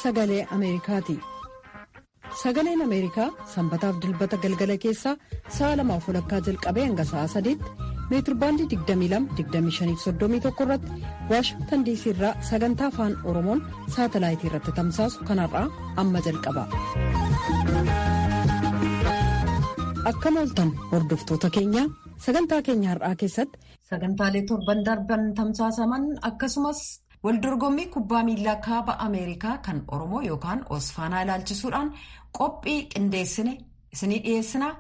sagalee ameerikaati sagaleen ameerikaa sanbataaf dilbata galgala keessaa sa'a lamaaf walakkaa jalqabee hanga sa'a sadiitti meetirbaandii 22-25-31 irratti waashingtan diisii irraa sagantaa afaan oromoon saatalaayitii irratti tamsaasu kanarraa amma jalqaba. akkam ooltan hordoftoota keenya sagantaa keenya har'aa keessatti sagantaalee torban darban tamsaasaman akkasumas waldorgommii kubbaa miilaa kaaba ameerikaa kan oromoo yookaan osfaanaa ilaalchisuudhaan qophii qindeessine isinii dhiyeessinaa.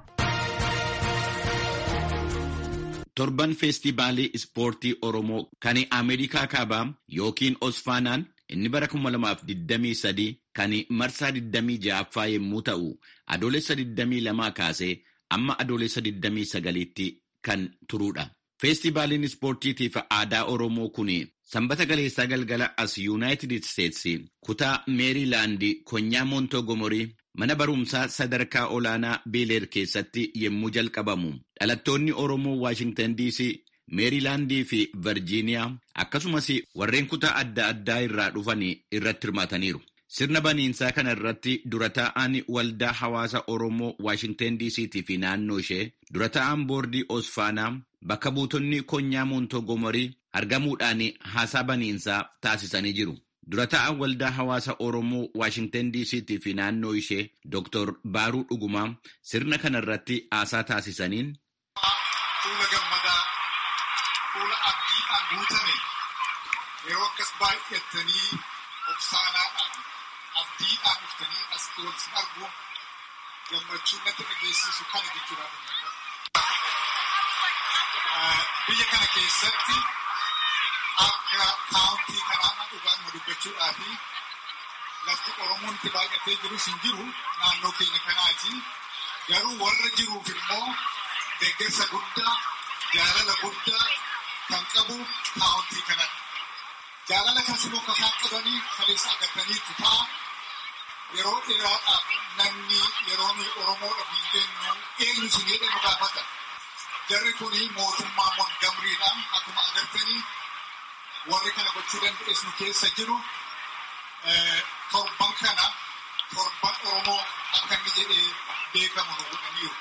torban feestivaalii ispoortii oromoo kan ameerikaa kaabaa yookiin osfaanaan inni bara 2023 kan marsaa 26ffaa yommuu ta'u adoolessa 22 kaasee amma adoolessa 29tti kan turuudha. feestivaaliin ispoortiitiif aadaa oromoo kun sanbata galeessaa galgala as yuunaayitid isteetsi kutaa meeriilaandi konyaa moontogomorii mana barumsaa sadarkaa olaanaa beeleer keessatti yommuu jalqabamu dhalattoonni oromoo waashingtan diisii meeriilaandii fi virjiiniyaa akkasumas warreen kutaa adda addaa irraa dhufan irratti hirmaataniiru. sirna baniinsaa kana irratti dura taa'aan waldaa hawaasa oromoo waashingtan diisiitii fi naannoo ishee dura taa'aan boordii osfaanaa bakka buutonni konyaa moontogomorii argamuudhaan haasaa baniinsaa taasisanii jiru. dura taa'aan waldaa hawaasa oromoo waashingtan diisiitii fi naannoo ishee dr baaruu dhugumaa sirna kana irratti haasaa taasisaniin. fuula gammadaa fuula abdiidhaan guutame yeroo akkas baay'attanii obsaanaadhaan abdiidhaan dhuftanii as walitti argu gammachuun natti dhageessisu kana jechuudha. Biyya kana keessatti akka kaawuntii kanaa dhugaadhuma dubbachuudhaa fi lafti Oromoon itti baay'atee jirus hin jiru naannoo keenya kanaati. Garuu warra jiruuf immoo deeggarsa guddaa jaalala guddaa kan qabu kaawuntii kanadha. Jaalala kan sinoo kasaa qabanii kaleessa agartaniitu ta'a. Yeroo dheeraadhaaf namni yeroo nuyi Oromoodhaaf hin jennu eenyu isin jedhamu gaafata. Jarri kuni mootummaa Montgamriidhaan akkuma agartanii warri kana gochuu danda'es nu keessa jiru. Torban kana torban Oromoo akka inni jedhee beekamu nu godhaniiru.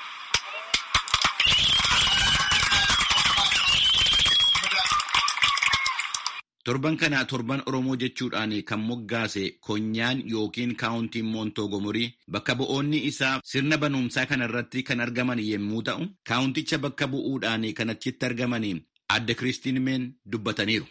Torban kana torban Oromoo jechuudhaan kan moggaase konyaan yookiin kaawuntiin moontogomorii bakka bu'oonni isaa sirna banuumsaa kana irratti kan argaman yommuu ta'u, kaawunticha bakka bu'uudhaan kan achitti argaman adde Kiristiin Meen dubbataniiru.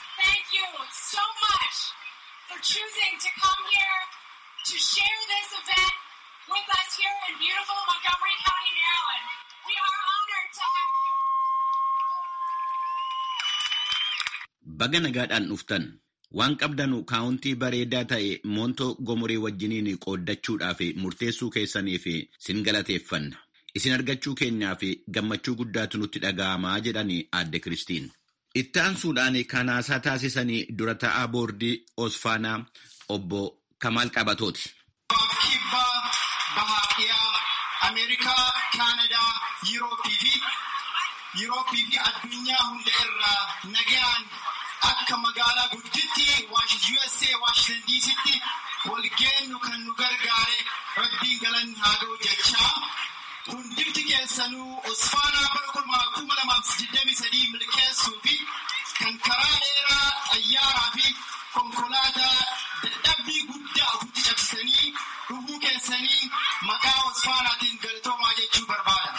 Baga nagaadhaan dhuftan waan qabdanu kaawuntii bareedaa ta'e moontoo gomorii wajjiniin qooddachuudhaaf murteessuu keessanii fi sin galateeffanna. Isin argachuu keenyaa fi gammachuu guddaatu nutti dhaga'amaa jedhani aadde Kiristiin. Itti aansuudhaan kan haasaa taasisanii dura taa'aa boordii Osfaanaa obbo Kamaal Qabatooti. Kibbaa, Bahaadhiyaa, Ameerikaa, Kaanadaa, Yurooppii fi Yurooppii fi addunyaa hunda irraa nagaan akka magaalaa gudditti USA Washington DCtti walgeennu kan nu gargaare rabbiin galanni haa ga'u jechaa hundifti keessanuu osfaanaa bara kuma lamaaf digdamii sadii milkeessuu fi kan karaa dheeraa xayyaaraa fi konkolaataa dadhabbii guddaa ofitti cabsitanii dhufuu keessanii maqaa osfaanaatiin galatoomaa jechuu barbaada.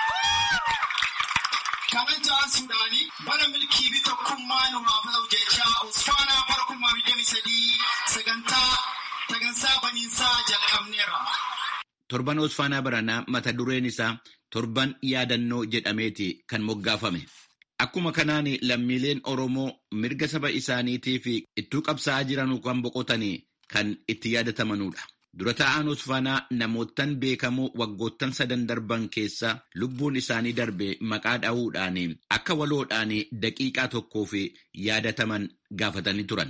kanan ta'ansuudhaani bara milkii fi tokkummaa nu haa ta'u jechaa osfaanaa bara kuma digdamii sadii sagantaa sagantaa baniinsaa jalqabneerra. Torban Osfaanaa Baranaa mata dureen isaa torban yaadannoo jedhameeti kan moggaafame. Akkuma kanaan lammiileen Oromoo mirga saba isaaniitiif ittuu qabsaa'aa jiran kan boqotanii kan itti yaadatamanudha. Dura taa'aan Osfaanaa namoottan beekamoo waggoottan sadan darban keessa lubbuun isaanii darbe maqaa dha'uudhaan akka waloodhaan daqiiqaa tokkoof yaadataman gaafatanii turan.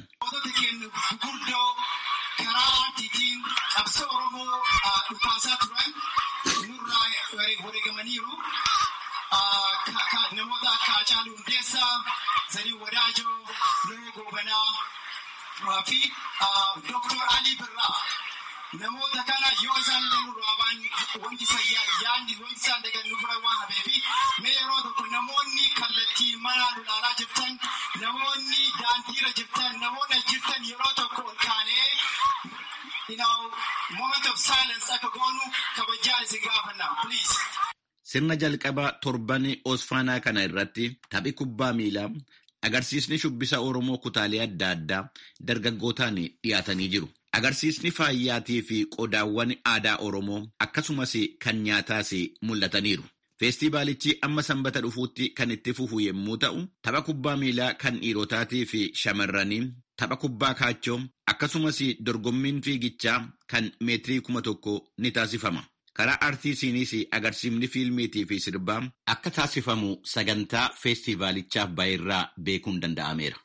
karaa aartiitiin qabsoo Oromoo dhukaasaa turan nurraa wareegamaniiru. Namoota akka Hacaaluu Hundeessaa, Zalii Wadaajoo, Loo Goobanaa fi Dr. Ali Birraa namoota kana yoo isaan illee nurraa ba'an wanti isaan yaadni wanti isaan dagan nu bira waan hafeefi mee yeroo tokko namoonni kallattii mana ilaalaa jirtan namoonni daandiirra jirtan namoonni jirtan yeroo tokko ol kaanee you know, moment of silence akka goonu kabajaa isin gaafanna please. Sirna jalqabaa torban Osfaanaa kana irratti taphi kubbaa miilaa agarsiisni shubbisa Oromoo kutaalee adda addaa dargaggootaan dhiyaatanii jiru. Agarsiisni faayyaatii fi qodaawwan aadaa Oromoo akkasumas kan nyaataas mul'ataniiru. Feestivaalichi amma sanbata dhufuutti kan itti fufu yommuu ta'u, tapha kubbaa miilaa kan dhiirotaatii fi shamarranii, tapha kubbaa kaachoo akkasumas dorgommiin fiigichaa kan meetirii kuma tokko ni taasifama. Karaa artiisiinis agarsiifni fiilmiitii fi sirbaa akka taasifamu sagantaa feestivaalichaaf baay'irraa beekuun danda'ameera.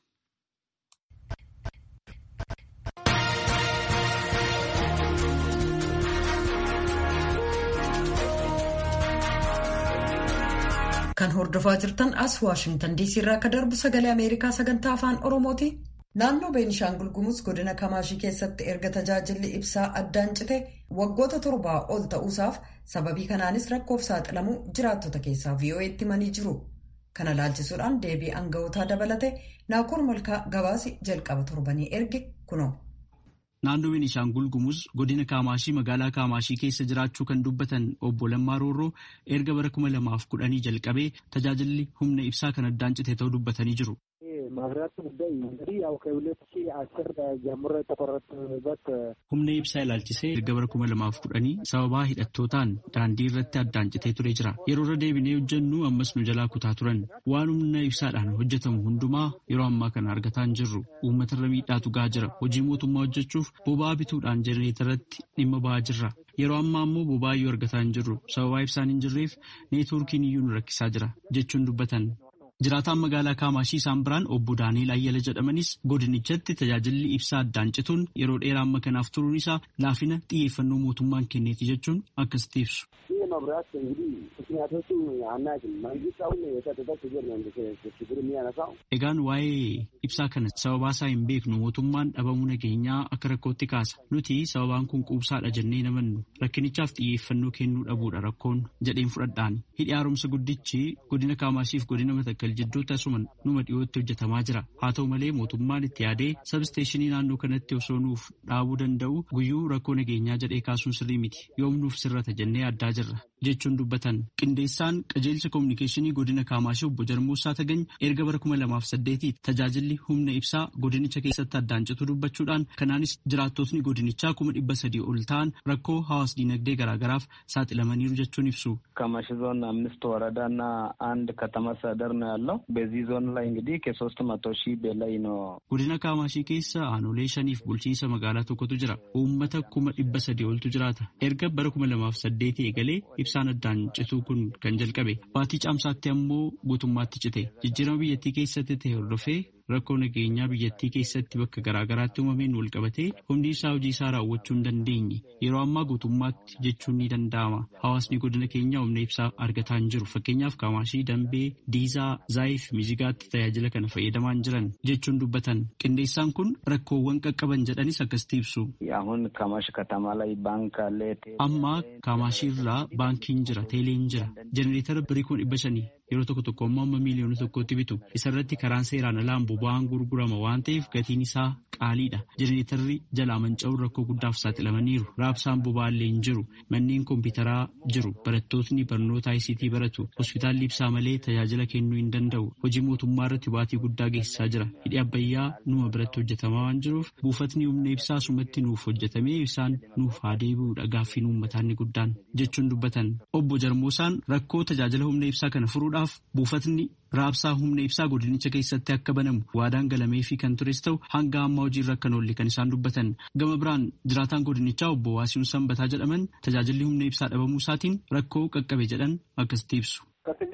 Kan hordofaa jirtan as Waashingtan diisii irraa akka darbu sagalee Ameerikaa sagantaa afaan Oromooti. Naannoo Beenishaangul Gumuz godina Kamaashii keessatti erga tajaajilli ibsaa addaan cite waggoota torbaa ol ta'uusaaf sababii kanaanis rakkoof saaxilamuu jiraattota keessaa VOA'tti himanii jiru. Kana laalchisuudhaan deebii aanga'ootaa dabalate Naakoor Malkaa gabaasi jalqaba torbanii erge kunoo. Naannoo Beenishaangul Gumuz godina Kaamaashii magaalaa Kaamaashii keessa jiraachuu kan dubbatan obbo Lammaa Roorroo erga bara kuma lamaaf kudhanii jalqabee tajaajilli humna ibsaa kan addaan cite ta'uu dubbatanii jiru. ማብራት ጉዳይ እንግዲህ ያው ከሁለት ሺህ አስር ጀምሮ የተቆረጠበት humna ibsaa ilaalchisee erga bara kuma lamaaf kudhanii sababaa hidhattootaan daandii irratti addaan citee ture jira yeroo irra deebinee hojjennu ammas nu jalaa kutaa turan waan humna ibsaadhaan hojjetamu hundumaa yeroo ammaa kana argataa hin jirru uummatarra miidhaatu gahaa jira hojii mootummaa hojjechuuf boba'aa bituudhaan jenereetarratti dhimma ba'aa jirra yeroo ammaa ammoo boba'aa iyyuu argataa hin jirru sababaa ibsaan hin jirreef neetwoorkiin iyyuu nu rakkisaa jira jechuun dubbatan Jiraataan magaalaa Kaamaashii isaan biraan obbo Daaniil Ayyala jedhamanis godinichatti tajaajilli ibsaa addaan cituun yeroo dheeraa amma kanaaf turuun isaa laafina xiyyeeffannoo mootummaan kenneeti jechuun akkasitti ibsu. ይህ መብራት እንግዲህ ምክንያቶቹ አናውቅም። መንግስት አሁን የጸጥታ ችግር ነው ችግር የሚያነሳው። Egaan waa'ee ibsaa kana sababaa isaa hin beeknu mootummaan dhabamuu nageenyaa akka rakkootti kaasa. Nuti sababaan kun quubsaadha jennee namannu rakkinichaaf xiyyeeffannoo kennuu dhabuudha rakkoon jedheen fudhadhaan. Hidhi haaromsa guddichi godina Kaamaashiif godina Matakkal jidduutti asuma numa dhiyootti hojjetamaa jira. Haa ta'u malee mootummaan itti yaadee sabsteeshinii naannoo kanatti osoo nuuf dhaabuu danda'u guyyuu rakkoo nageenyaa jedhee kaasuun sirrii miti. Yoom nuuf sirrata jennee addaa jirra. jechuun dubbatan qindeessaan qajeelcha koominikeeshinii godina kaamaashii obbo Jarmuusaa Tagany erga bara kuma lamaaf saddeetii tajaajilli humna ibsaa godinicha keessatti addaan citu dubbachuudhaan kanaanis jiraattotni godinichaa kuma dhibba sadii ol ta'an rakkoo hawaas diinagdee garaagaraaf saaxilamaniiru jechuun ibsu. ከማሽ ዞን አምስት ወረዳና አንድ ከተማ አስተዳደር ነው ያለው። በዚህ ዞን ላይ እንግዲህ ከሶስት መቶ ሺህ በላይ ነው። Godina Kaamaashii keessa aanolee shaniif bulchiinsa magaalaa tokkotu jira. Uummata kuma dhibba sadii oltu jiraata. Erga bara kuma lamaaf saddeetii eegalee ibsaan addaan cituu kun kan jalqabe. Baatii caamsaatti ammoo guutummaatti cite. Jijjiirama biyyattii keessatti ta'e hordofee rakkoo nageenyaa biyyattii keessatti bakka garaagaraatti uumameen wal qabatee hundi isaa hojii isaa raawwachuu hin dandeenye. Yeroo ammaa guutummaatti jechuun ni danda'ama. Hawaasni godina keenyaa humna ibsaa argataa hin jiru. Fakkeenyaaf Kaamaashii, Dambee, Diizaa, Zaayif, Mizigaatti tajaajila kana fayyadamaa hin jiran jechuun dubbatan. Qindeessaan kun rakkoowwan qaqqaban jedhanis akkasitti ibsu. አሁን ከማሽ ከተማ ላይ ባንክ አለ። Amma Kaamaashii irraa baankiin jira, teeleen jira. Jenereetara birii kun dhibba shanii yeroo tokko tokko ammoo amma miiliyoona tokkotti bitu. Isarratti karaan seeraan alaan boba'aan gurgurama waan ta'eef gatiin isaa qaaliidha. Jenereetarri jalaa manca'uun rakkoo guddaaf saaxilamaniiru. Raabsaan boba'aallee hin jiru. Manneen kompiitaraa jiru. Barattootni barnoota ICT baratu. Hospitaalli ibsaa malee tajaajila kennuu hin danda'u. Hojii mootummaa irratti baatii guddaa geessisaa jira. Hidhi abbayyaa numa biratti hojjetamaa waan jiruuf buufatni humna ibsaa sumatti nuuf hojjetamee ibsaan nuuf haa deebi'uudha gaaffiin uummataa inni guddaan jechuun dubbatan. Obbo Jarmoosaan rakkoo tajaajila humna ibsaa kana furuudhaaf buufatni raabsaa humna ibsaa godinicha keessatti akka banamu waadaan galamee fi kan tures ta'u hanga ammaa hojiirra akka oolle kan isaan dubbatan. Gama biraan jiraataan godinichaa obbo Waasiin Sanbataa jedhaman tajaajilli humna ibsaa dhabamuu isaatiin rakkoo qaqqabe jedhan akkasitti ibsu. ከስድስት ዓመት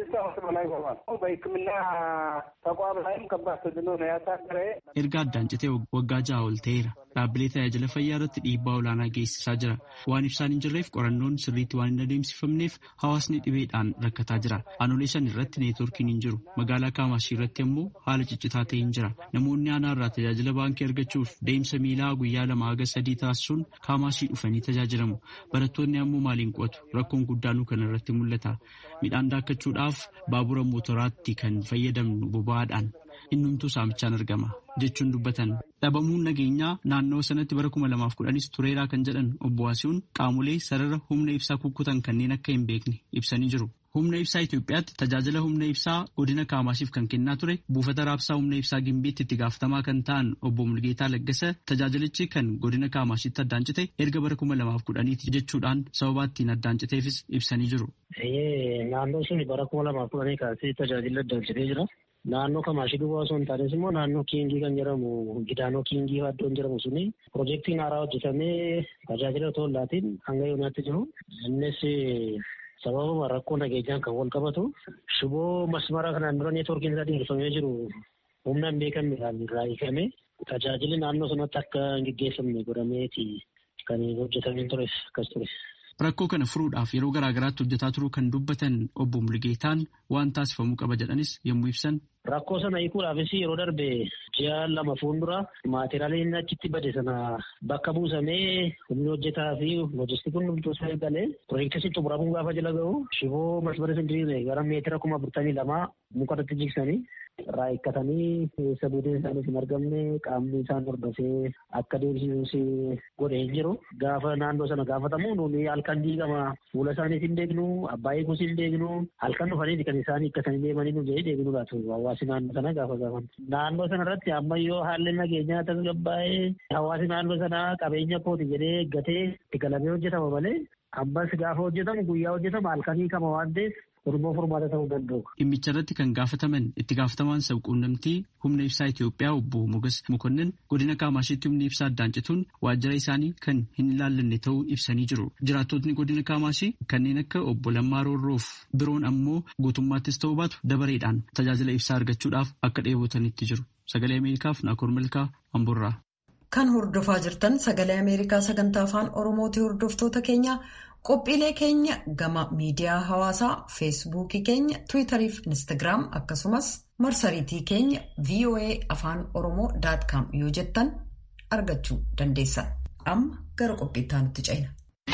በላይ ሆኗል። በሕክምና ተቋም ላይም ከባድ ተጽዕኖ ነው ያሳደረ። erga addaan citee waggaa ja'a ol ta'eera dhaabbilee tajaajila fayyaa irratti dhiibbaa olaanaa geessisaa jira waan ibsaan hin jirreef qorannoon sirriitti waan hin adeemsifamneef hawaasni dhibeedhaan rakkataa jira aanolee shan irratti neetworkiin hin jiru magaalaa kaamaashii irratti immoo haala ciccitaa ta'e hin jira namoonni aanaa irraa tajaajila baankii argachuuf deemsa miilaa guyyaa lama haga sadii taasisuun kaamaashii dhufanii tajaajilamu barattoonni ammoo maaliin qo'atu rakkoon guddaanuu kana irratti mul'ata midhaan daakkachuudhaaf baabura mootoraatti kan fayyadamnu boba'aadhaan innumtuu saamichaan argama jechuun dubbatan dhabamuun nageenyaa naannoo sanatti bara kuma lamaaf kudhanis tureeraa kan jedhan obbo Waasihuun qaamolee sarara humna ibsaa kukkutan kanneen akka hin beekne ibsanii jiru. Humna ibsaa Itoophiyaatti tajaajila humna ibsaa godina Kaamaashiif kan kennaa ture buufata raabsaa humna ibsaa Gimbiitti itti gaafatamaa kan ta'an obbo Mulgeetaa Laggasa tajaajilichi kan godina Kaamashiitti addaan cite erga bara kuma lamaaf kudhaniiti jechuudhaan sababa ittiin addaan citeefis ibsanii jiru. Naannoo sun bara kuma lamaaf kudhanii kaasee tajaajila addaan citee jira. Naannoo Kamaashii duwwaa osoo hin taanes immoo naannoo Kiingii kan jedhamu Gidaanoo Kiingii iddoon jedhamu suni piroojeektiin haaraa hojjetamee tajaajila otoo hin laatiin hanga yoonaatti jiru. Innis sababuma rakkoo nageenyaan kan wal qabatu shiboo masmara kanaan dura neetworkiin isaa dheerifamee jiru humna hin beekamnedhaan irraa hiikame tajaajilli naannoo sanatti akka hin geggeeffamne godhameeti kan hojjetamee ture akkas ture. Rakkoo kana furuudhaaf yeroo garaa garaatti hojjetaa turuu kan dubbatan obbo Mulgeetaan waan taasifamuu qaba jedhanis yommuu ibsan. Rakkoo sana hiikuudhaafis yeroo darbe ji'a lama fuuldura maateriyaaliin achitti bade sana bakka buusamee humni hojjetaa fi loojistikuun hundumtuu isaa eegalee piroojeektii xumuramuun gaafa jala gahu shiboo masmara sindiriiree gara meetira kuma afurtamii lamaa muka irratti jigsanii irraa hiikkatanii keessa buuteen isaaniif hin argamne qaamni isaan hordofee akka deemsisuus godhee hin jiru. Gaafa naannoo sana gaafatamu nuuni halkan diigama fuula isaaniis hin beeknu abbaa eeguus hin beeknu halkan dhufanii kan isaan hiikkatanii deemanii nu jedhee deebinu laatu hawaasi naannoo sana gaafa gaafan. Naannoo sana irratti ammayyoo haalli nageenyaa tasgabbaa'ee hawaasi naannoo sana qabeenya kooti jedhee eeggatee itti galamee hojjetama malee ammas gaafa hojjetamu guyyaa hojjetama halkanii kama waan ta'eef Oromoo furmaata ta'uu danda'u. Dhimmicha irratti kan gaafataman itti gaafatamaan sabquunnamtii humna ibsaa Itoophiyaa obbo Mogas Mokonnin godina Kaamashiitti humni ibsaa addaan cituun waajjira isaanii kan hin ilaallanne ta'uu ibsanii jiru. Jiraattotni godina Kaamashii kanneen akka obbo Lammaa Roorroof biroon ammoo guutummaattis ta'uu baatu dabareedhaan tajaajila ibsaa argachuudhaaf akka dheebotanitti jiru. Sagalee Ameerikaaf Naakoor Malkaa Amburraa. Kan hordofaa jirtan sagalee Ameerikaa sagantaa afaan Oromooti hordoftoota keenya qophiilee keenya gama miidiyaa hawaasaa feesbuukii keenya tiwiitarii fi instaagiraam akkasumas marsariitii keenya voa afaan oromoo com yoo jettan argachuu dandeessan amma gara qophiittaa nutti ceena.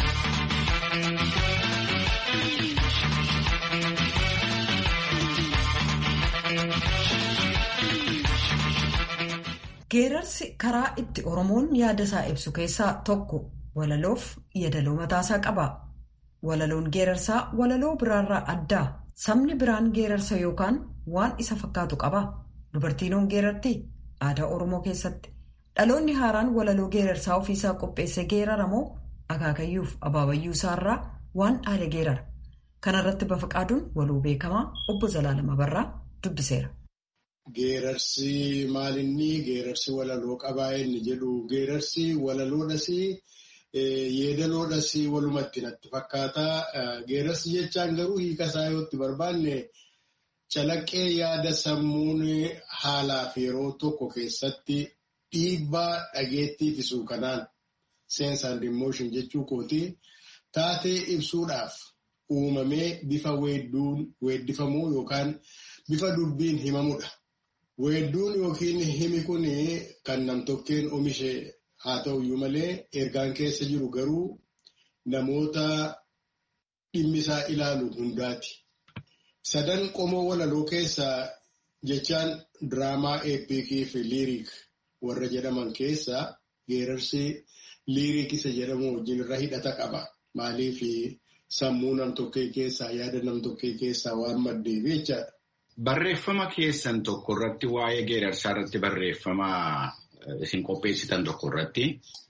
geerarsi karaa itti oromoon yaada isaa ibsu keessaa tokko walaloof yeedaloo mataasaa qaba. Walaloon geerarsaa walaloo biraarraa addaa sabni biraan geerarsa yookaan waan isa fakkaatu qaba. Dubartiinoon geerarti aadaa Oromoo keessatti dhaloonni haaraan walaloo geerarsaa ofiisaa qopheesse geeraramoo akaakayyuuf abaabayyuu isaarraa waan dhaale geerara. Kana irratti bafaqaaduun waloo beekamaa obbo Zalaalama Barraa dubbiseera. Geerarsi maalinni geerarsi walaloo qabaa inni jedhu geerarsi walaloodhas. Yeedaloodhas walumatti natti fakkaata. Geerarsi jechaan garuu hiika isaa yoo itti barbaanne calaqqee yaada sammuun haalaa fi yeroo tokko keessatti dhiibbaa dhageettii fisuu kanaan sense and emotion jechuu kooti taatee ibsuudhaaf uumamee bifa weeddifamuu yookaan bifa dubbiin himamudha. Weedduun yookiin himi kun kan namtokkeen oomishe. Haa ta'uyyuu malee ergaan keessa jiru garuu namoota dhimmisaa ilaalu hundaati. Sadan qomoo walaloo keessaa jechaan diraamaa eepikii fi liiriik warra jedhaman keessaa geerarsi liiriik isa jedhamu wajjin irra hidhata qaba. Maaliif sammuu nam-tokkee keessaa yaada nam-tokkee keessaa waan maddeef jechaadha. Barreeffama keessan tokko irratti waa'ee geerarsaa irratti barreeffama. Isin qopheessitan tokko irratti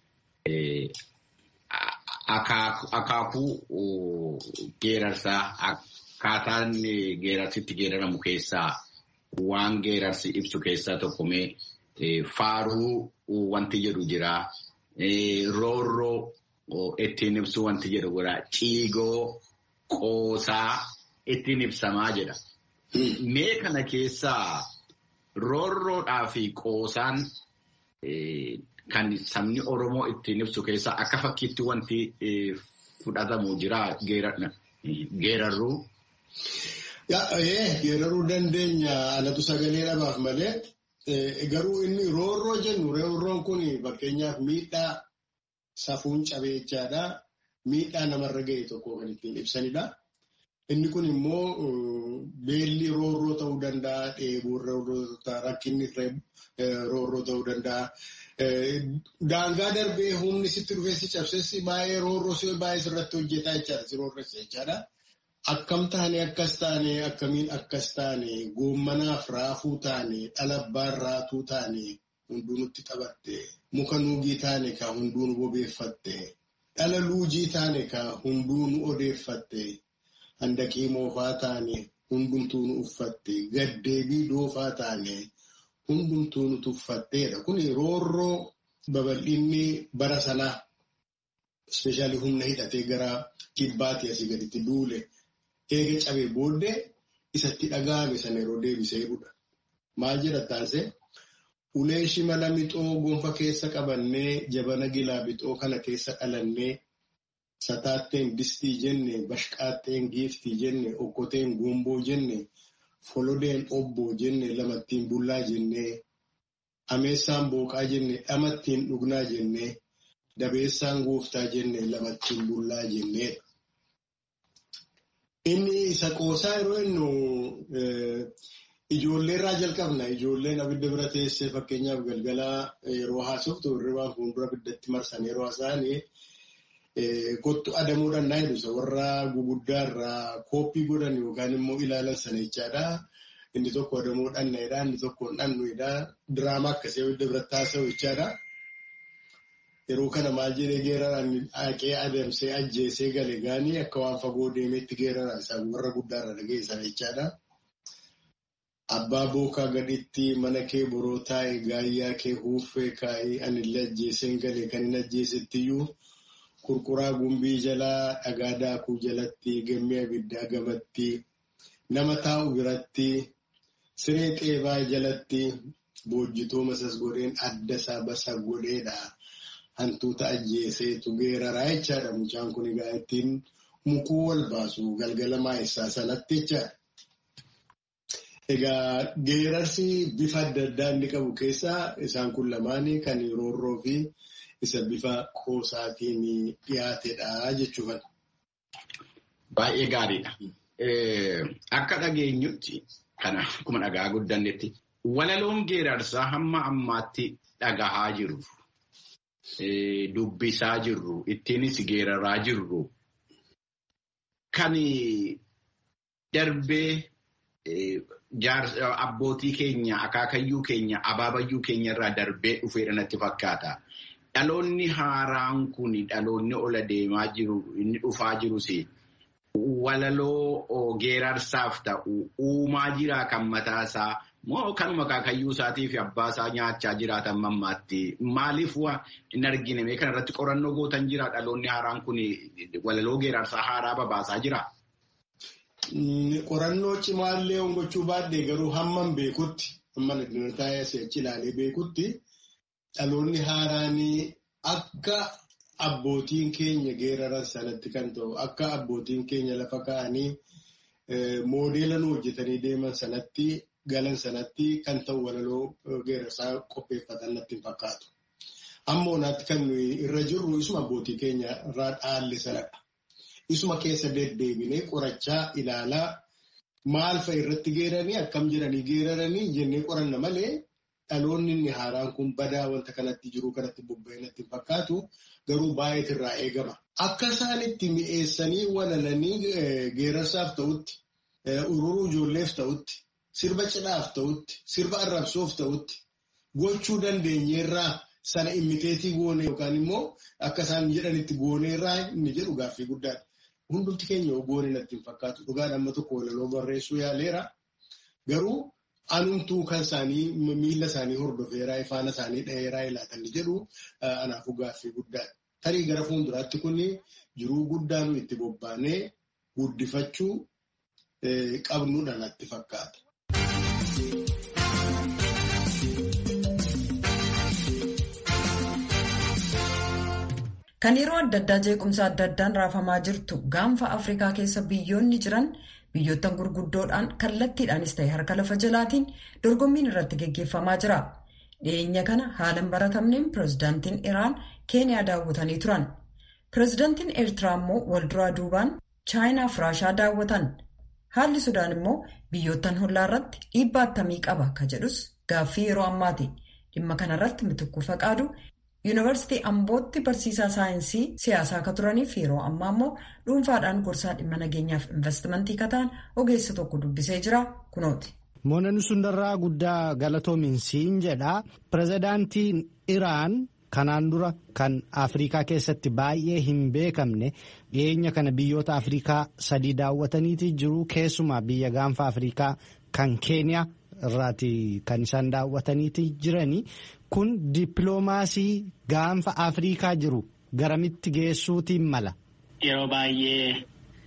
akaakuu geerarsaa akkaataan geerarsitti geeraramu keessaa waan geerarsi ibsu keessaa tokko mee faaruu wanti jedhu jira. Roorroo ittiin ibsu wanti jedhu jira. Ciigoo qoosaa ittiin ibsamaa jedha. Mee kana keessaa roorroodhaa fi qoosaan kan sabni Oromoo ittiin ibsu keessaa akka fakkiitti wanti fudhatamu jira geerarruu. Geeraruu dandeenya alatu sagalee dhabaaf malee garuu inni roorroo jennu roorroon kun fakkeenyaaf miidhaa safuun cabee jechaadha. Miidhaa namarra ga'e tokko kan ittiin ibsanidha. Inni kun immoo beelli roorroo ta'uu danda'a, dheebuun roorroo ta'uu rakkinni roorroo ta'uu danda'a. Daangaa darbee humni sitti dhufee si cabsessi baay'ee roorroo si baay'ee sirratti hojjetaa jechaadha. Si roorressa jechaadha. Akkam taane akkas taane akkamiin akkas taane goommanaaf raafuu taane dhalabbaan raatuu taane hunduu nutti taphatte muka nuugii taane ka hunduu nu bobeeffatte dhala luujii taane ka hunduu nu odeeffatte handaqii moofaa taane hundumtuu nu uffatte gaddeebii doofaa taane hundumtuu nu tuffatteedha. Kun roorroo babal'inni bara sanaa ispeeshaalii humna hidhatee gara kibbaatti asii gaditti duule. eega cabee booddee isatti dhaga'ame sana yeroo deebisee jedhudha. Maal jedha taasise? Ulee shimala mixoo gonfa keessa qabannee jabana gilaa bixoo kana keessa dhalannee sataatteen distii jenne bashqaatteen giiftii jenne okkoteen guumboo jenne folodeen obboo jenne lamattiin bullaa jenne ameessaan booqaa jenne dhamattiin dhugnaa jenne dabeessaan gooftaa jenne lamattiin bullaa jenneedha. Inni isa qoosaa yeroo innu ijoollee irraa jalqabna. Ijoolleen abidda bira teessee fakkeenyaaf galgalaa yeroo haasoftu hirribaan fuuldura abiddatti marsan yeroo haasa'an kottu adamuudhaan naa jedhu isa warra guguddaa irraa kooppii godhan yookaan immoo ilaalan sana jechaadha. Inni tokko adamuudhaan naayidha. Inni tokko dhannuidha. Diraamaa akkasii abidda biratti haasa'u jechaadha. Yeroo kana maal jedhee geeraraan haqee adamsee ajjeesee gale gaanii akka waan fagoo deemeetti geeraraan isaan warra guddaarra dhageessan jechaadha. Abbaa bookaa gaditti mana kee boroo taa'e gaayyaa kee huuffee kaa'ee anillee ajjeeseen gale kan hin ajjeesettiyyuu qurquraa gumbii jalaa dhagaa daakuu jalatti gammee abiddaa gamatti nama taa'u biratti siree xeebaa jalatti boojjitoo masas godheen adda isaa basa godheedha. hantuuta ajjeeseetu geeraraa jechaadha. Mucaan kun egaa ittiin mukuu wal baasu galgala maayessaa sanatti jechaadha. Egaa geerarsi bifa adda addaa inni qabu keessaa isaan kun lamaanii kan roorroo fi isa bifa qoosaatiin dhiyaatedha jechuudha. Baay'ee gaariidha. Akka dhageenyutti kana akkuma dhagaa guddannetti walaloon geerarsaa hamma ammaatti dhagahaa jiru. dubbisaa jirru ittiinis geeraraa jirru kan darbee abbootii keenya akaakayyuu keenya abaabayyuu keenya irraa darbee dhufeedha natti fakkaata. Dhaloonni haaraan kun dhaloonni ola deemaa jiru inni dhufaa jirus walaloo geerarsaaf ta'u uumaa jiraa kan mataasaa moo kanuma akaakayyuu isaatii fi abbaa isaa nyaachaa jiraatan mammaatti maaliif hin argine mee kanarratti qorannoo gootan jira dhaloonni haaraan kun walaloo geerarsaa haaraa babaasaa jira. Qorannoo cimaallee hongachuu baadhee garuu hamman beekutti hamman addunyaa achi ilaalee beekutti dhaloonni haaraanii akka abbootiin keenya geeraran sanatti kan ta'u akka abbootiin keenya lafa kaa'anii moodeela nu hojjetanii deeman sanatti galan sanatti kan ta'u walaloo geerarsaa qopheeffatan natti hin fakkaatu. Amma onaatti kan nuyi irra jirru isuma abbootii keenya irraa dhaalle sanadha. Isuma keessa deddeebinee qorachaa ilaalaa maal fa'a irratti geeranii akkam jedhanii geeraranii jennee qoranna malee dhaloonni inni haaraan kun badaa wanta kanatti jiru kanatti bobba'ee natti hin fakkaatu garuu baay'eetu irraa eegama. Akka isaan itti mi'eessanii walalanii geerarsaaf ta'utti, ururuu ijoolleef ta'utti, sirba cidhaaf ta'utti, sirba arrabsoof ta'utti gochuu dandeenyeerraa sana immiteetii goone yookaan immoo akka isaan jedhanitti gooneerraa inni jedhu gaaffii guddaadha. Hundumti keenya goone natti hin fakkaatu. Dhugaan amma tokko walaloo barreessuu yaaleera. Garuu anumtuu kan isaanii miila isaanii hordofeeraa ifaana isaanii dhaheeraa ilaatan jedhu anaafuu gaaffii guddaadha. Tarii gara fuulduraatti kun jiruu guddaa nu itti bobbaanee guddifachuu qabnudha natti fakkaata. Kan yeroo adda addaa jeequmsa adda addaan raafamaa jirtu gaanfa Afrikaa keessa biyyoonni jiran biyyoottan gurguddoodhaan kallattiidhaanis ta'e harka lafa jalaatiin dorgommiin irratti geggeeffamaa jira. Dhiyeenya kana haala hin baratamneen pirezidaantiin Iraan Keeniyaa daawwatanii turan. Pirezidaantiin Eertiraa immoo walduraa duubaan Chaayinaa fi Raashaa daawwatan. Haalli Sudaan immoo biyyoottan hollaa irratti dhiibbaa akkamii qaba ka jedhus gaaffii yeroo ammaati. Dhimma kanarratti Mitikkuu Faqaadu Yuunivarsiitii Ambootti barsiisaa saayinsii siyaasaa akka turaniif yeroo ammaa immoo dhuunfaadhaan gorsaa dhimma nageenyaaf investimentii kataan ogeessa tokko dubbisee jira kunooti. Moonani sundarraa guddaa galatoominsiin jedha. Pirezidaantiin Iraan kanaan dura kan Afrikaa keessatti baay'ee hin beekamne dhiyeenya kana biyyoota Afrikaa sadii daawwataniiti jiru. Keessumaa biyya gaanfa Afrikaa kan Keeniyaa irraati kan isaan daawwataniiti jirani. Kun dippiloomaasii gaanfa Afrikaa jiru garamitti geessuutiin mala. Yeroo baay'ee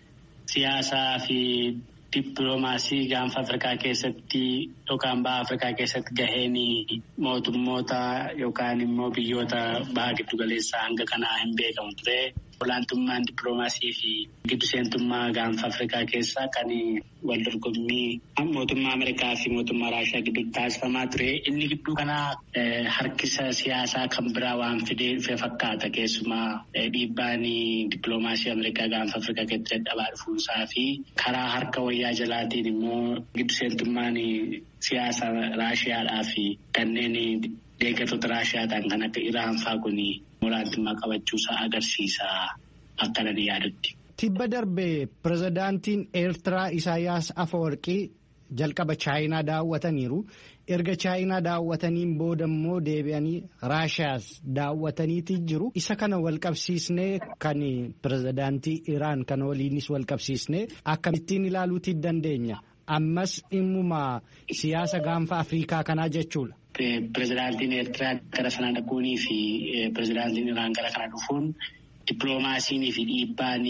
siyaasaa fi dippiloomaasii gaanfa Afrikaa keessatti yookaan baha Afrikaa keessatti gaheen mootummoota yookaan immoo biyyoota baha giddugaleessaa hanga kanaa hin beekamu ture. Olaantummaan dippiloomaasii fi giddu seentummaa gaanfa Afrikaa keessaa kan wal dorgommii mootummaa Ameerikaa fi mootummaa Raashiyaa gidduutti taasifamaa ture. Inni gidduu kanaa harkisa siyaasaa kan biraa waan fidee fakkaata. Keessumaa dhiibbaan dippiloomaasii Ameerikaa gaanfa Afrikaa keessatti dadhabaa dhufuusaa fi karaa harka wayyaa jalaatiin immoo giddu seentummaan siyaasa Raashiyaadhaa fi kanneen deeggartoota Raashiyaa ta'an kan akka Iraan fa'aa kun olaantummaa qabachuusaa agarsiisa akka nan yaadutti. Tibba darbee pirezidaantiin Eertiraa Isaayyaas Afawarqii jalqaba Chaayinaa daawwataniiru. Erga Chaayinaa daawwataniin booda immoo deebi'anii Raashiyaas daawwataniiti jiru. Isa kana wal qabsiisnee kan pirezidaantii Iraan kana waliinis wal qabsiisnee akkamittiin ilaaluutii dandeenya. Ammas dhimmuma siyaasa gaanfa Afrikaa kanaa jechuudha. Pirezidaantiin Eertiraa gara sana dhaquunii fi pirezidaantiin Iraan gara kana dhufuun dippiloomaasiinii fi dhiibbaan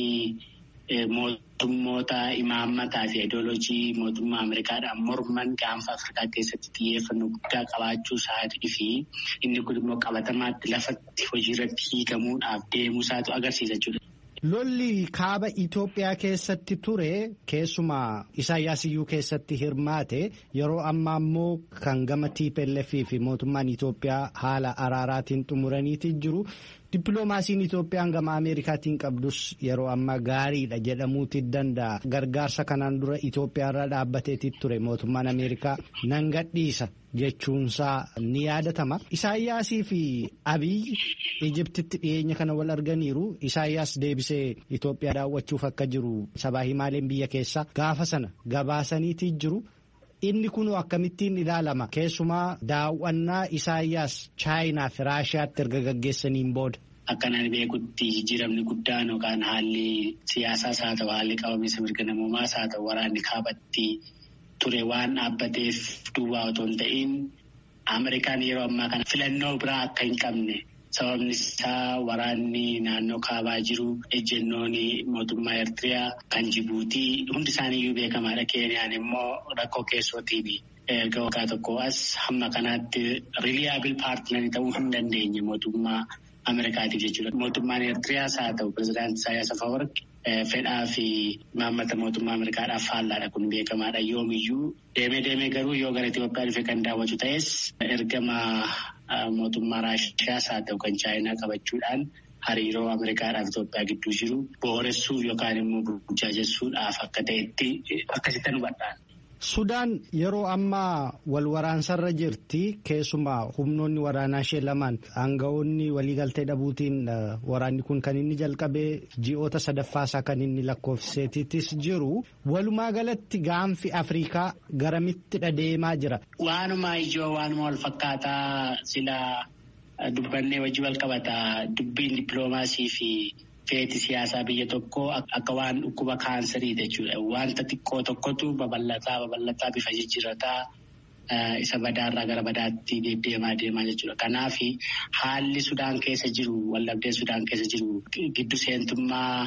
mootummoota imaammataa fi ideoloojii mootummaa Ameerikaadhaan morman gaanfa Afrikaa keessatti xiyyeeffannoo guddaa qabaachuu isaatii fi inni kun immoo qabatamaatti lafatti hojiirratti hiikamuudhaaf deemuusaatu agarsiisa jechuudha. Lolli kaaba Itoophiyaa keessatti ture keessumaa Isaayyaasiyyuu keessatti hirmaate yeroo ammaa immoo kan gama TPLF fi mootummaan Itoophiyaa haala araaraatiin xumuraniiti jiru. Dippiloomaasiin Itoophiyaan gama Ameerikaatiin qabdus yeroo ammaa gaariidha jedhamuuti danda'a. Gargaarsa kanaan dura Itoophiyaarra dhaabbateeti ture mootummaan Ameerikaa nan gadhiisa jechuunsaa ni yaadatama. Isaayyaasii fi Abiyyi Ijiptitti dhiyeenya kana wal arganiiru. Isaayyaas deebisee Itoophiyaa daawwachuuf akka jiru sabaa himaaleen biyya keessaa gaafa sana gabaasaniiti jiru. Inni kun akkamittiin ilaalama keessumaa daawwannaa Isaayyaas Chaayinaa fi Raashiyaatti erga gaggeessaniin booda. Akkanaan beekutti jijjiiramni guddaan yookaan haalli siyaasaas haa ta'u haalli qabamiinsa mirga namoomaas haa ta'u waraanni kaabatti ture waan dhaabbateef duwwaa otoo hin ta'in Ameerikaan yeroo ammaa kana filannoo biraa akka hin qabne. Sababni isaa waraanni naannoo kaabaa jiru ejjennoon mootummaa Eertiriyaa kan Jibuutii hundi isaaniiyyuu beekamaadha. Keeniyaan immoo rakkoo keessootiin erga waggaa tokko as hamma kanaatti riiliyaabil paartinarii ta'uu hin dandeenye mootummaa Ameerikaatiif jechuudha. Mootummaan Eertiriyaas haa ta'u pirezidaantii Isaayyaas Afawarqi fedhaa fi maammata mootummaa Ameerikaadhaaf faallaadha kun beekamaadha. Yoomiyyuu deemee deemee garuu yoo gara Itoophiyaa dhufe kan daawwatu ta'es ergama. Mootummaa Raashiyaas haa ta'u kan Chaayinaa qabachuudhaan hariiroo Ameerikaadhaaf Itoophiyaa gidduu jiru booressuuf yookaan immoo burjaajessuudhaaf akka ta'etti akkasitti hubadhaan. Sudaan yeroo ammaa wal waraansarra jirti keessumaa humnoonni waraanaa ishee lamaan aanga'oonni waliigaltee dhabuutiin waraanni kun kan inni jalqabee ji'oota sadaffaasaa kan inni lakkoofseetittis jiru walumaa galatti gaanfi Afrikaa garamitti deemaa jira. Waanuma ijoo waanuma wal fakkaataa silaa dubbannee wajji wal qabataa dubbiin dippiloomaasii fi. Feeti siyaasaa biyya tokkoo akka waan dhukkuba kaansarii jechuudha. Wanta xiqqoo tokkotu babal'ataa babal'ataa bifa jijjiirataa isa badaarraa gara badaatti deddeemaa deemaa jechuudha. Kanaaf haalli Sudaan keessa jiru waldhabdeen Sudaan keessa jiru giddu seentummaa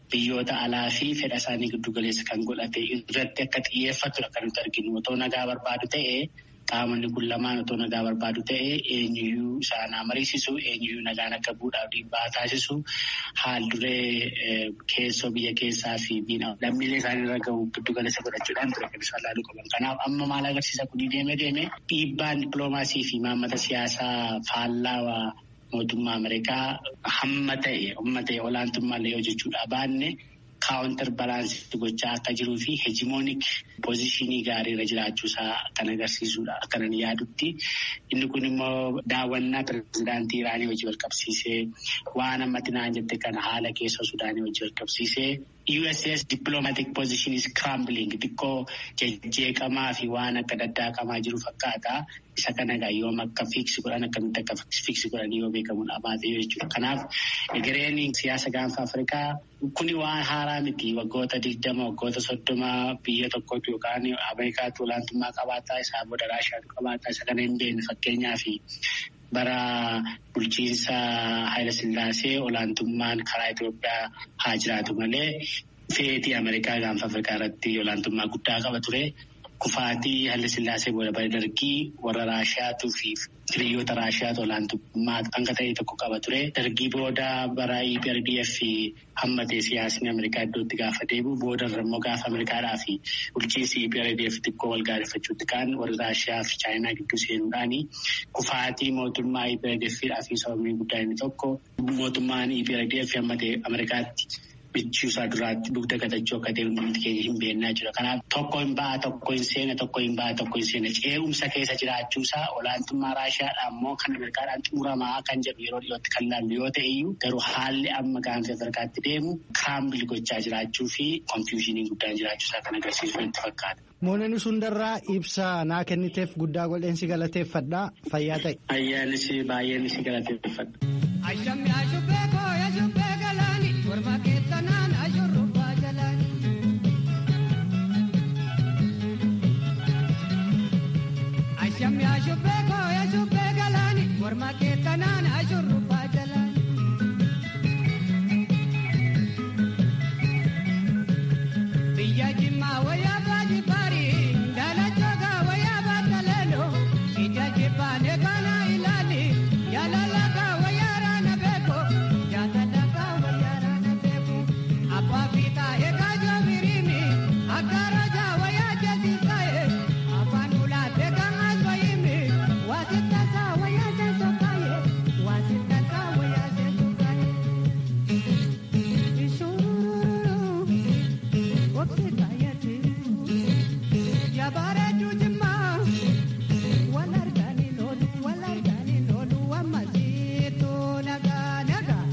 biyyoota alaa fi fedha isaanii giddu galeessa kan godhate irratti akka xiyyeeffatudha kan nuti arginu. Otoo nagaa barbaadu ta'ee qaamonni kun lamaan otoo nagaa barbaadu ta'ee eenyuyyuu isaan mariisisu eenyuyyuu nagaan akka bu'uudhaaf dhiibbaa taasisu haal duree keessoo biyya keessaa fi lammiilee isaanii irra gahu giddu galeessa godhachuudhaan ture kan isaan laaluu qaban. Kanaaf amma maal agarsiisa kun deeme deeme dhiibbaan dippiloomaasii fi maammata siyaasaa faallaa mootummaa Ameerikaa hamma ta'e hamma ta'e olaantummaa yoo jechuudha baanne kaawuntar balaansii gochaa akka jiruu fi heejimoonik poozishinii gaariirra jiraachuusaa kan agarsiisudha akkanan yaadutti. Inni kun immoo daawwannaa pirezidaantii Iraanii wajjin wal qabsiisee waan ammatti naan jette kana haala keessoo Sudaanii wajjin wal qabsiisee USS diplomatic position is crumbling xiqqoo jejjeeqamaa fi waan akka daddaaqamaa jiru fakkaata. Isa kana egaa yoom akka fiiksi godhan akkamitti akka fiiksi godhan yoo beekamu dhabaate jechuudha. Kanaaf egereen siyaasa gaanfa Afrikaa kuni waan haaraa miti waggoota digdama waggoota soddoma biyya tokkotu yookaan Ameerikaatu olaantummaa qabaataa isaa booda Raashiyaatu qabaataa isa kana hin beekne fakkeenyaa fi bara bulchiinsa Haayila Sillaasee olaantummaan karaa Itoophiyaa haa jiraatu malee feetii Ameerikaa gaanfa Afrikaa irratti olaantummaa guddaa qaba ture. Kufaatii Haayila Sillaasee booda bara dargii warra Raashiyaatuu fi hiriyoota Raashiyaatu olaantummaa hanga ta'e tokko qaba ture. Dargii booda bara EPRDF hammatee siyaasni Ameerikaa iddootti gaafa deebi'u booda immoo gaafa Ameerikaadhaa fi bulchiinsi EPRDF xiqqoo wal gaarifachuutti kaan warra Raashiyaa fi Chaayinaa gidduu seenuudhaani kufaatii mootummaa EPRDF fi sababni guddaa inni tokko mootummaan EPRDF hammatee Ameerikaatti. bichuusaa duraatti dugda gatachuu akka ta'e hundi keenya hin beeknaa jira. Kanaaf tokko hin ba'a tokko hin seena tokko hin ba'a tokko hin seena ce'umsa keessa jiraachuusaa olaantummaa Raashiyaadhaan immoo kan Ameerikaadhaan xumuramaa kan jedhu yeroo dhiyootti kan laallu yoo ta'e iyyuu garuu haalli amma gaanfa Afrikaatti deemu kaambil gochaa jiraachuu fi konfiyuushinii guddaan jiraachuusaa kan agarsiisu itti fakkaata. Moononni sundarraa ibsa naa kenniteef guddaa godheen si galateeffadha fayyaa ta'e. Ayyaanis baay'een si galateeffadha. Ashammi ashubbee kooya shubbee galaani morma keessanaan ashurrubbaa jalaani. Ashammi ashubbee kooya shubbee galaani morma keessanaan ashurrubbaa jalaani. Biyya jimmaa wayyaa baati barii daalachoogaa wayyaa baata leeloo ija jibbaan eeganaa ilaali yaalalagaa wayyaa raana beeko jaatalagaa wayyaa raana beeko abbaa fiixaa eegaa joobiriimi akka rajaa wayyaa jesiisaaye afaan ulaatee gamas wayiimi waasitaasaa wayyaa seensokaaye waasitaasaa wayyaa seensokaaye. Yabareetu jimmaa wal arganii loolu wal arganii loolu wammasiitu nagaa nagaa.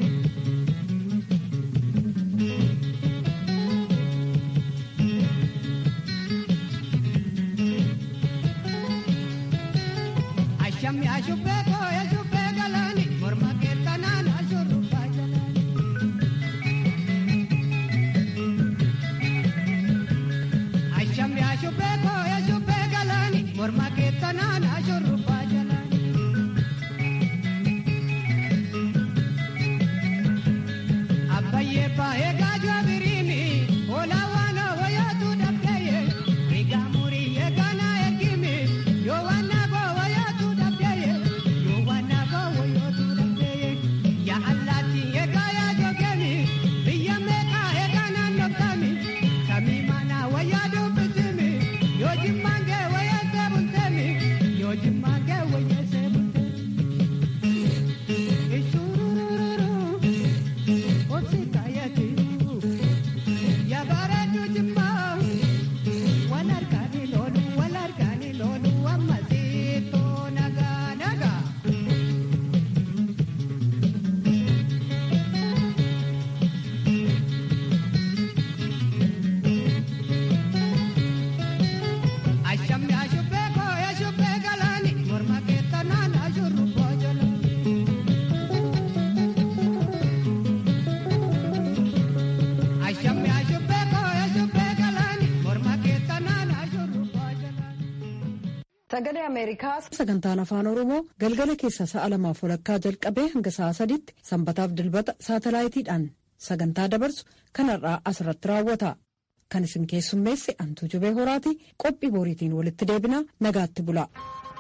Ashammi ashubbee kooya shubbee galaani morma keettanaan ashurrubbaa jalaani. Ashammi ashubbee kooya shubbee galaani morma keettanaan ashurrubbaa jalaani. Abbayyee baay'ee gaajoo biriimi oolaa waan wayaatu dhabdeeyye egaa murii eeganaa ergimi yoo waan naagoo wayaatu dhabdeeyye yoo waan naagoo wayaatu dhabdeeyye yaa allaatti eegaa yaa jogeemi biyya meeqaa eegaa naannoftaami samii manaa wayyaa dubbisimi yoo jimmaan kee wayyee seebulteemi yoo jimmaan kee wayyee seebulteemi. Ishurururu. Yabareetu jimmaa wal arganii loolu wal arganii loolu wammasiitu nagaa nagaa. Ashammi ashubbee kooya shubbee galaani morma keettanaan ashurrubboo jalaani. Ashammi ashubbee kooya shubbee galaani morma keettanaan ashurrubboo jalaani. Sagalee Ameerikaa sagantaan afaan Oromoo galgala keessa sa'a lamaaf walakkaa jalqabee hanga sa'a sadiitti sanbataaf dilbata saatalaayitiidhaan sagantaa dabarsu kanarraa asirratti raawwata. Kan isin keessummeesse Antuu Jubee Horaati qophii boriitiin walitti deebina nagaatti bula.